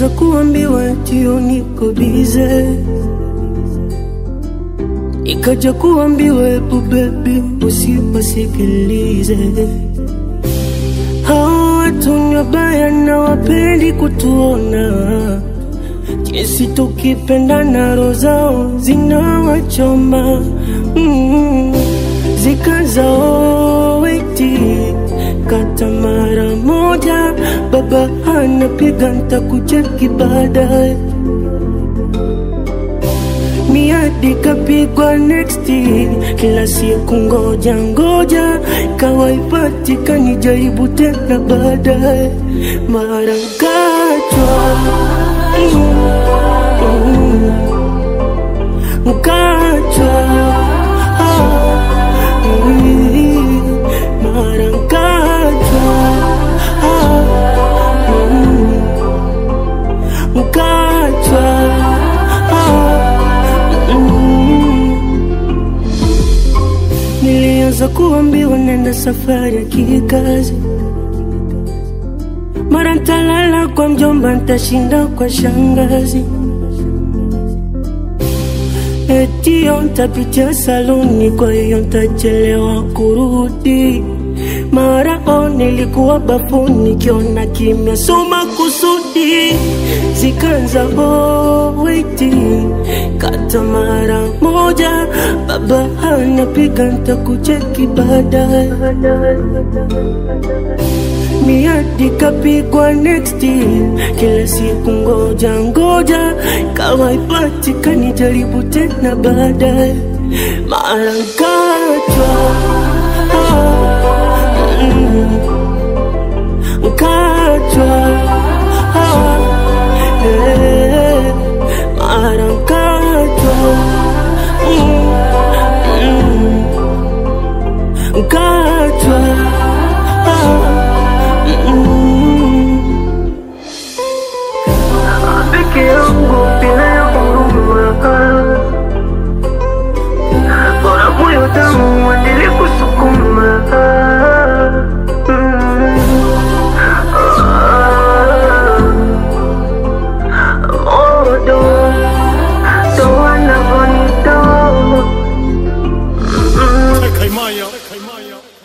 Nilianza kuambiwa tio niko bize, ikaja kuambiwa ebu bebi usiwasikilize hao watu ni wabaya na wapendi kutuona jinsi tukipendana, roho zao zinawachoma mm, zikazao weti kata mara moja, baba anapiga ntakucheki baadaye miadi kapigwa next kila siku ngoja ngoja kawaipatikani jaribu tena baadaye mara kachwa mm, mkachwa ah, mm, mara kachwa ah, mm, mkachwa ah, mm. Nilianza kuambiwa nenda safari ya kikazi, mara ntalala kwa mjomba, ntashinda kwa shangazi, etio ntapitia saluni, kwa hiyo ntachelewa kurudi. Mara o nilikuwa bafuni, kiona kimya, soma kusudi, zikaanza oh, weti kata mara moja, baba anapiga ntakucheki baadaye miadi kapigwa next kila siku ngoja ngoja kawaipatikani jaribu tena baadaye mara nkachwa ah, mm, nkachwa ah, eh, mara nkachwa mm, mm, nkachwa ah, mm, peke yangu bila ya huruma bora moyo tamu uendelee kusukuma Mm. Ah. Modo, ndo wanavyonitoa. Mm. Kaimaya. Kaimaya.